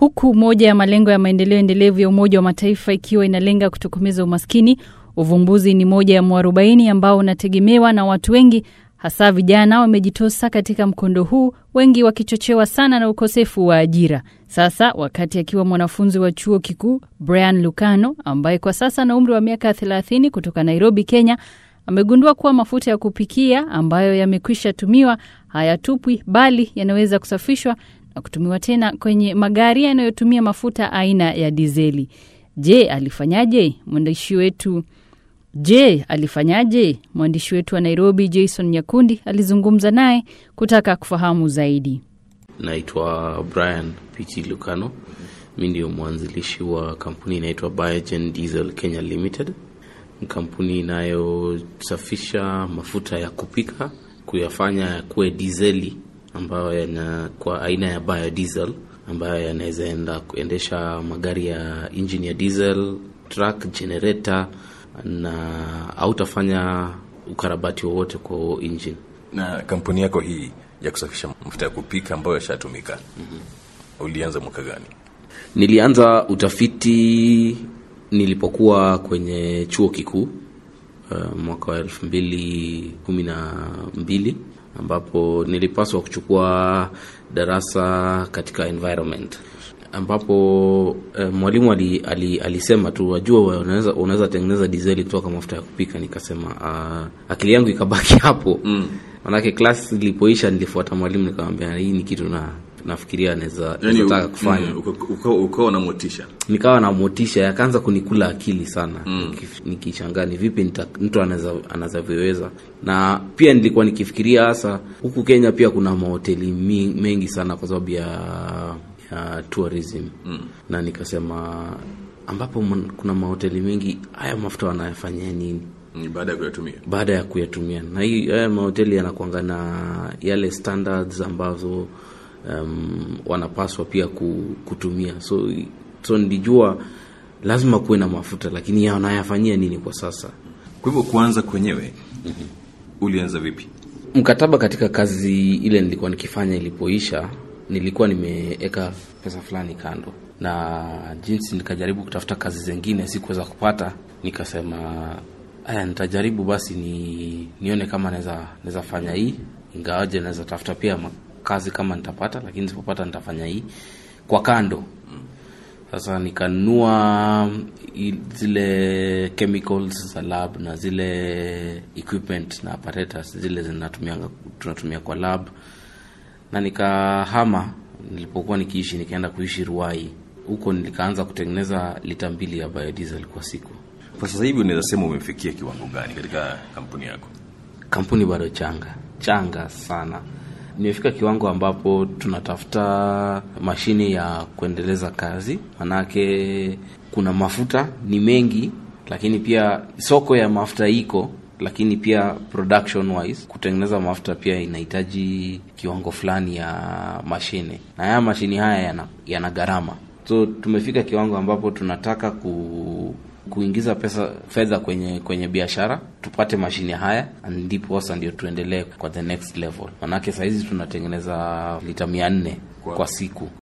Huku moja ya malengo ya maendeleo endelevu ya Umoja wa Mataifa ikiwa inalenga kutokomeza umaskini, uvumbuzi ni moja ya mwarobaini ambao unategemewa na watu wengi, hasa vijana wamejitosa katika mkondo huu, wengi wakichochewa sana na ukosefu wa ajira. Sasa wakati akiwa mwanafunzi wa chuo kikuu, Brian Lucano ambaye kwa sasa ana umri wa miaka 30 kutoka Nairobi, Kenya, amegundua kuwa mafuta ya kupikia ambayo yamekwisha tumiwa hayatupwi bali yanaweza kusafishwa na kutumiwa tena kwenye magari yanayotumia mafuta aina ya dizeli. Je, alifanyaje? Mwandishi wetu Je, alifanyaje? Mwandishi wetu wa Nairobi Jason Nyakundi alizungumza naye kutaka kufahamu zaidi. Naitwa Brian Pichi Lucano. Mi ndio mwanzilishi wa kampuni inaitwa Biogen Diesel Kenya Limited, kampuni inayosafisha mafuta ya kupika kuyafanya kuwe dizeli ambayo yana kwa aina ya biodiesel ambayo yanaweza enda kuendesha magari ya injini ya diesel, truck, generator na hautafanya ukarabati wowote kwa injini. Na kampuni yako hii ya kusafisha mafuta ya kupika ambayo yashatumika, mm-hmm. ulianza mwaka gani? Nilianza utafiti nilipokuwa kwenye chuo kikuu uh, mwaka wa elfu mbili kumi na mbili ambapo nilipaswa kuchukua darasa katika environment ambapo uh, mwalimu ali, ali, alisema tu wajua, unaweza unaweza tengeneza dizeli kutoka mafuta ya kupika. Nikasema uh, akili yangu ikabaki hapo mm. Manake class ilipoisha nilifuata mwalimu nikamwambia, hii ni kitu na nafikiria naweza Yani, nataka kufanya mm, uko- ukawa na motisha nikawa na motisha yakaanza kunikula akili sana Mm. Nikif- nikishangaa ni vipi nita- mtu anaweza anazavyoweza na pia nilikuwa nikifikiria hasa huku kenya pia kuna mahoteli mi- mengi sana kwa sababu ya, ya tourism Mm. na nikasema ambapo mon- kuna mahoteli mengi haya mafuta wanayafanyia nini Mm, baada ya kuyatumia baada ya kuyatumia na hii haya mahoteli yanakwanga na yale standards ambazo um, wanapaswa pia ku- kutumia so so nilijua lazima kuwe na mafuta lakini yanayafanyia nini kwa sasa kwa hivyo kuanza kwenyewe ulianza vipi mkataba katika kazi ile nilikuwa nikifanya ilipoisha nilikuwa nimeweka pesa fulani kando na jinsi nikajaribu kutafuta kazi zingine sikuweza kupata nikasema aya nitajaribu basi ni nione kama naweza naweza fanya hii ingawaje naweza tafuta pia ma- kazi kama nitapata lakini sipopata nitafanya hii kwa kando sasa nikanunua i- zile chemicals za lab na zile equipment na apparatus zile zinatumianga tunatumia kwa lab na nikahama nilipokuwa nikiishi nikaenda kuishi ruai huko nikaanza kutengeneza lita mbili ya biodiesel kwa siku kwa sasa hivi unaweza sema umefikia kiwango gani katika kampuni yako kampuni bado changa changa sana nimefika kiwango ambapo tunatafuta mashine ya kuendeleza kazi manake kuna mafuta ni mengi lakini pia soko ya mafuta iko lakini pia production wise kutengeneza mafuta pia inahitaji kiwango fulani ya mashine na haya mashine haya yana, yana gharama so tumefika kiwango ambapo tunataka ku kuingiza pesa fedha kwenye kwenye biashara tupate mashine haya ndipo sasa ndio tuendelee kwa the next level manake sahizi tunatengeneza lita mia nne Kwa- kwa siku